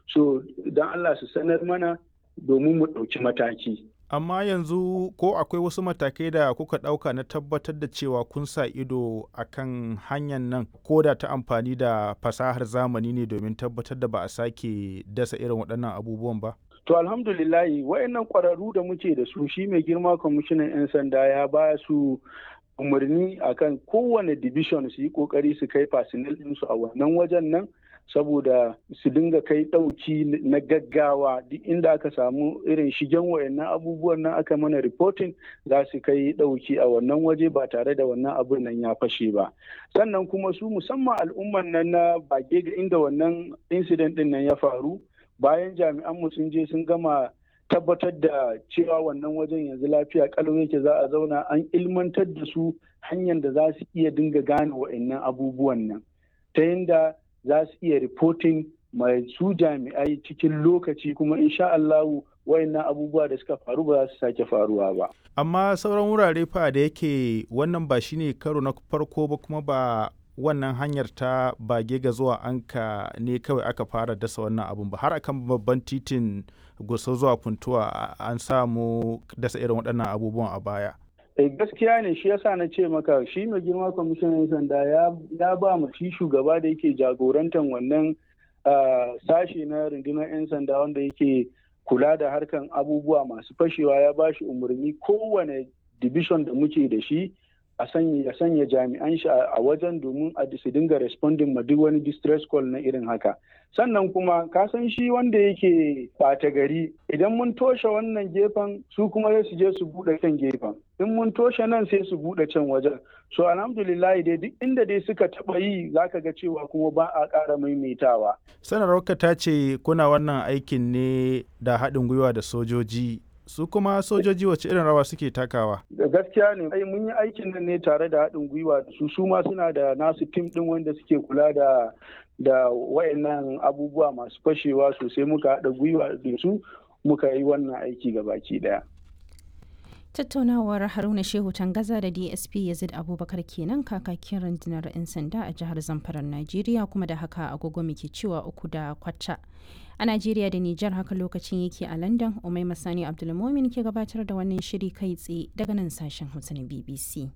so don allah su sanar mana domin mu ɗauki mataki amma yanzu ko akwai wasu matakai da kuka ɗauka na tabbatar da cewa kun sa ido a kan hanyar nan ko da ta amfani da fasahar zamani ne domin tabbatar da ba a sake dasa irin waɗannan abubuwan ba to alhamdulillahi wayannan ƙwararru da muke da su shi mai girma kwamishinan 'yan sanda ya ba su umarni akan kowane division su yi kokari su kai fasinal ɗinsu a wannan wajen nan saboda su dinga kai ɗauki na gaggawa duk inda aka samu irin shigen wayannan abubuwan nan aka mana reporting za su kai ɗauki a wannan waje ba tare da wannan abun nan ya fashe ba sannan kuma su musamman al'umman nan na bage ga inda wannan incident ɗin nan ya faru bayan jami'an mu sun je sun gama tabbatar da cewa wannan wajen yanzu lafiya kalau yake za a zauna an ilmantar da su hanyar da za su iya dinga gane wa'annan abubuwan nan ta yadda za su iya reporting mai su jami'ai cikin lokaci kuma insha Allahu wayannan abubuwa da suka faru ba za su sake faruwa ba. Amma sauran wurare fa da yake wannan ba shine karo na farko ba kuma ba wannan hanyar ta bage ga zuwa anka ne kawai aka fara dasa wannan abun ba har akan babban titin gusa zuwa funtuwa an samu dasa irin waɗannan abubuwan a baya. Eh, gaskiya ne shi yasa na ce maka shi mai girma kwamishinan sanda ya ba mu shi shugaba da yake jagorantar wannan sashe na rundunar 'yan sanda wanda yake kula da harkan abubuwa masu fashewa ya ba shi umarni kowane division da muke da shi a sanya ya sanya jami'an shi a wajen domin a su dinga responding ma duk wani distress call na irin haka sannan kuma ka san shi wanda yake ɓata gari idan mun toshe wannan gefen su kuma sai su je su buɗe can gefen in mun toshe nan sai su buɗe can wajen so alhamdulillah dai duk inda dai suka taɓa yi zaka ga cewa kuma ba a ƙara maimaitawa sanarwarka ta ce kuna wannan aikin ne da haɗin gwiwa da sojoji su kuma sojoji wace irin rawa suke takawa da gaskiya ne ai mun yi aikin nan ne tare da haɗin gwiwa da su su ma suna da nasu tim ɗin wanda suke kula da da wayannan abubuwa masu fashewa sosai muka haɗa gwiwa da su muka yi wannan aiki ga baki ɗaya tattaunawar haruna shehu tangaza da dsp yazid abubakar kenan kakakin rundunar 'yan sanda a jihar zamfarar najeriya kuma da haka agogo muke cewa uku da kwata a najeriya da nijar haka lokacin yake a london umai masani abdulmomin ke gabatar da wannan shiri kai tsaye daga nan sashen hausa na bbc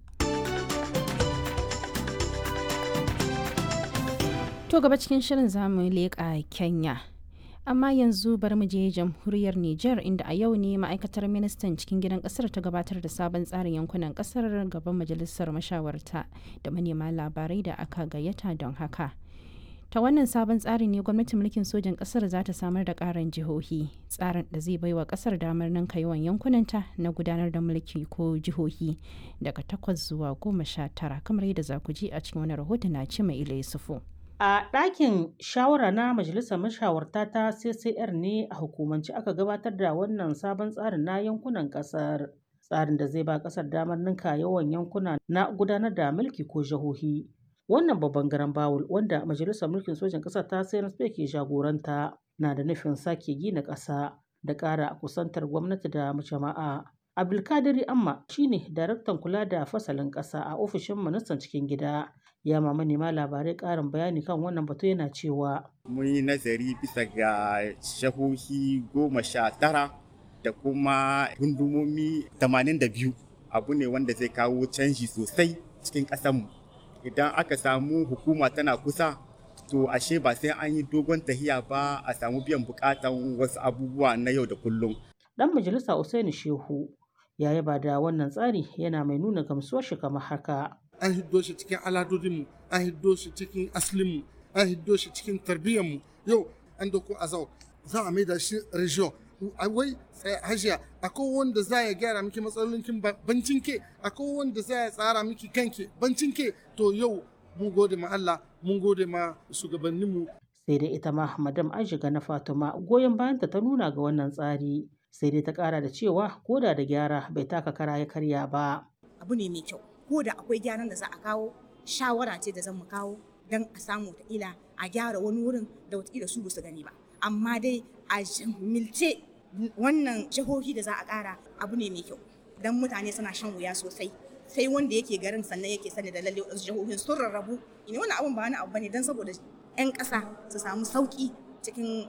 to gaba cikin shirin zamu leƙa kenya amma yanzu bari mu je jamhuriyar Nijar inda a yau ne ma'aikatar ministan cikin gidan kasar ta gabatar da sabon tsarin yankunan kasar gaban majalisar mashawarta da manema labarai da aka gayyata don haka. Ta wannan sabon tsari ne gwamnatin mulkin sojan kasar za ta samar da karin jihohi tsarin da zai baiwa kasar damar ninka yawan yankunanta na gudanar da mulki ko jihohi daga takwas zuwa goma sha tara kamar yadda za ku ji a cikin wani rahoton na ce mai ila yusufu. A ɗakin shawara na Majalisar Mashawarta ta CCR ne a hukumance aka gabatar da wannan sabon tsarin na yankunan ƙasar. Tsarin da zai ba ƙasar damar ninka yawan yankuna na gudanar da mulki ko jihohi. Wannan babban garan bawul wanda Majalisar Mulkin Sojan ƙasar ta CNSP ke jagoranta na da nufin sake gina ƙasa da ƙara kusantar gwamnati da jama'a. Abdulkadiri Amma shine daraktan kula da fasalin ƙasa a ofishin ministan cikin gida. ya ma manema labarai ƙarin bayani kan wannan batu yana cewa mun yi nazari bisa ga shahohi goma sha tara da kuma gundumomi tamanin da biyu abu ne wanda zai kawo canji sosai cikin ƙasanmu idan aka samu hukuma tana kusa to ashe ba sai an yi dogon tahiya ba a samu biyan bukatan wasu abubuwa na yau da kullum dan majalisa Usaini Shehu ya yaba da wannan tsari yana mai nuna gamsuwar shi kamar haka an hiddo shi cikin aladodinmu an hiddo shi cikin aslinmu an hiddo shi cikin tarbiyyarmu yau an doko azau za a maida shi region wai hajiya akwai wanda za ya gyara miki matsalolinkin bancin ke akwai wanda za ya tsara miki kanki bancin ke to yau mun gode ma Allah mun gode ma shugabanninmu sai dai ita ma madam ajiga na fatima goyon bayanta ta nuna ga wannan tsari sai dai ta kara da cewa koda da gyara bai taka kara ya karya ba abu ne mai kyau ko da akwai gyaran da za a kawo shawara ce da zan mu kawo don a samu ila a gyara wani wurin da wataƙila su ba su gani ba amma dai a milce wannan jihohi da za a ƙara abu ne mai kyau don mutane suna shan wuya sosai sai wanda yake garin sannan yake sani da lalle wasu jihohin sun rarrabu ne wannan abun ba wani abu bane don saboda 'yan ƙasa su samu sauƙi cikin